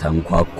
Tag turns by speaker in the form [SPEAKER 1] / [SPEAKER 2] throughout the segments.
[SPEAKER 1] ተንኳኳ።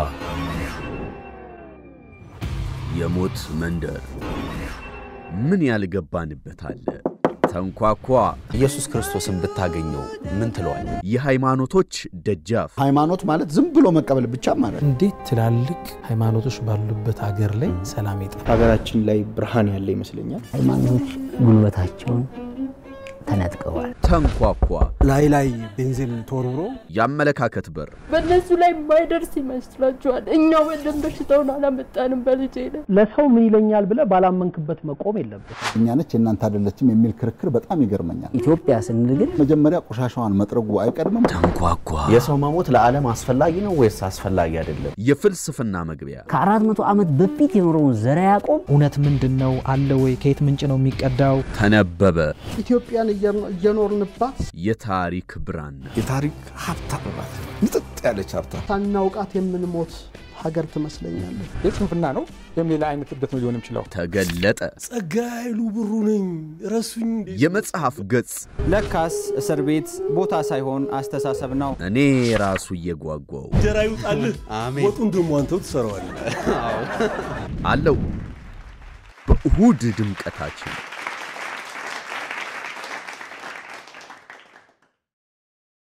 [SPEAKER 1] የሞት መንደር ምን ያልገባንበት አለ? ተንኳኳ።
[SPEAKER 2] ኢየሱስ ክርስቶስን ብታገኘው ምን ትለዋል?
[SPEAKER 1] የሃይማኖቶች ደጃፍ
[SPEAKER 3] ሃይማኖት ማለት ዝም ብሎ መቀበል ብቻ ማለት ነው።
[SPEAKER 4] እንዴት ትላልቅ ሃይማኖቶች ባሉበት ሀገር ላይ ሰላም ይጠፋል?
[SPEAKER 5] ሀገራችን ላይ ብርሃን ያለ ይመስለኛል።
[SPEAKER 6] ሃይማኖቶች ጉልበታቸውን ተነጥቀዋል።
[SPEAKER 1] ተንኳኳ።
[SPEAKER 4] ላይ ላይ ቤንዚን ተወርውሮ
[SPEAKER 1] የአመለካከት በር
[SPEAKER 7] በእነሱ ላይ የማይደርስ ይመስላችኋል? እኛ ወደን በሽታውን አላመጣንም። በልጄ ላይ
[SPEAKER 8] ለሰው ምን ይለኛል ብለህ ባላመንክበት መቆም የለብህ።
[SPEAKER 3] እኛ ነች የእናንተ አይደለችም የሚል ክርክር በጣም ይገርመኛል።
[SPEAKER 6] ኢትዮጵያ ስንል ግን
[SPEAKER 3] መጀመሪያ ቆሻሻዋን መጥረጉ አይቀድምም?
[SPEAKER 1] ተንኳኳ።
[SPEAKER 2] የሰው መሞት ለዓለም አስፈላጊ ነው ወይስ አስፈላጊ አይደለም?
[SPEAKER 1] የፍልስፍና መግቢያ
[SPEAKER 6] ከአራት መቶ ዓመት በፊት የኖረውን ዘረ ያዕቆብ
[SPEAKER 4] እውነት ምንድን ነው አለ ወይ? ከየት ምንጭ ነው የሚቀዳው?
[SPEAKER 1] ተነበበ።
[SPEAKER 8] ኢትዮጵያን እየኖርንባት
[SPEAKER 1] የታሪክ ብራና
[SPEAKER 5] የታሪክ ሀብታም ናት። ምጥጥ ያለች ሀብታም
[SPEAKER 8] ሳናውቃት የምንሞት ሀገር ትመስለኛለች።
[SPEAKER 9] የስንፍና ነው ወይም ሌላ አይነት እብደት ነው ሊሆን የሚችለው።
[SPEAKER 1] ተገለጠ።
[SPEAKER 10] ጸጋይሉ ብሩ ነኝ ረሱኝ።
[SPEAKER 1] የመጽሐፍ ገጽ
[SPEAKER 11] ለካስ እስር ቤት ቦታ ሳይሆን አስተሳሰብ ነው።
[SPEAKER 1] እኔ ራሱ እየጓጓው
[SPEAKER 10] እንጀራ ይውጣልህ፣ ወጡን ደግሞ አንተው ትሰራዋለህ
[SPEAKER 1] አለው። በእሁድ ድምቀታችን